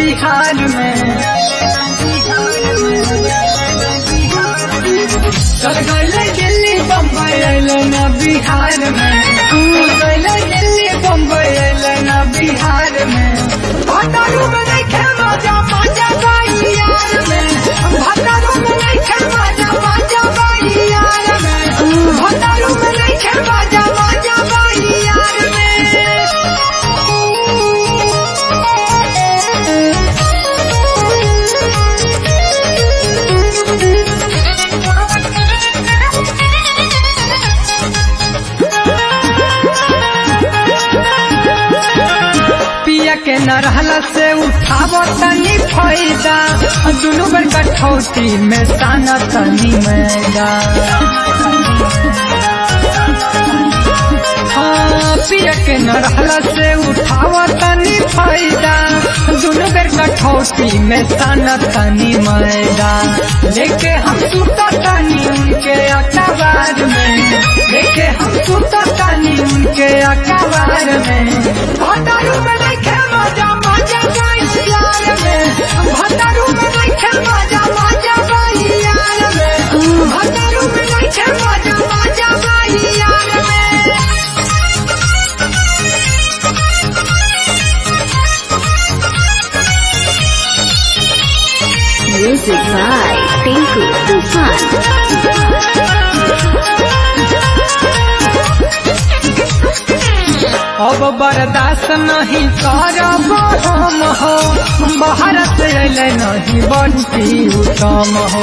बिहार में चल गए दिल्ली बम्बई अइले न बिहार में चल गए दिल्ली बम्बई अइले न बिहार में भतारू में नहीं खे मजा मजा बाई यार में भतारू में नहीं खे मजा मजा बाई यार में भतारू में नहीं खे मजा मजा बाई यार में पिया के न रहला से उठाव तनी फायदा दुनू बेर कठौती में ताना तनी मैदा हाँ, पिया के न रहला से उठाव तनी फायदा दुनू बेर कठौती में ताना तनी मैदा लेके हम सुता तनी उनके अखबार में लेके हम सुता तनी उनके अखबार में भतारू में नहीं खे मजा मजा बाई यार में भतारू में नहीं खे मजा मजा बाई यार में भतारू में नहीं खे मजा मजा बाई यार में Music by Tinku Tufan. अब बर्दाश्त नहीं करब हम हो बाहर से अले नहीं बनती उत्तम हो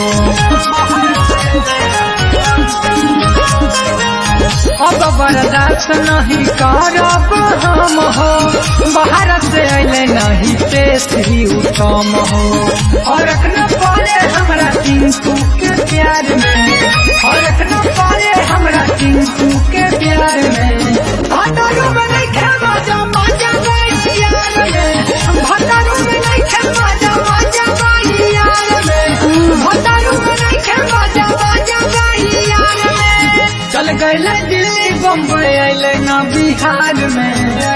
अब बर्दाश्त नहीं करब हम हो बाहर से अले नहीं तेसरी उत्तम हो और न पड़े हमरा टिंकू के प्यार में और न पड़े हमरा टिंकू के प्यार में भतारू में नहीं खे मजा मजा बाई यार में भतारू में नहीं खे मजा मजा बाई यार में भतारू में नहीं खे मजा मजा बाई यार में चल गए दिल्ली बम्बई अइले ना बिहार में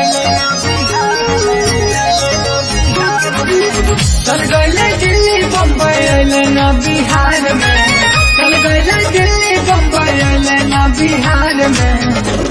चल गए दिल्ली बम्बई अइले ना बिहार में चल गए दिल्ली बम्बई अइले ना बिहार में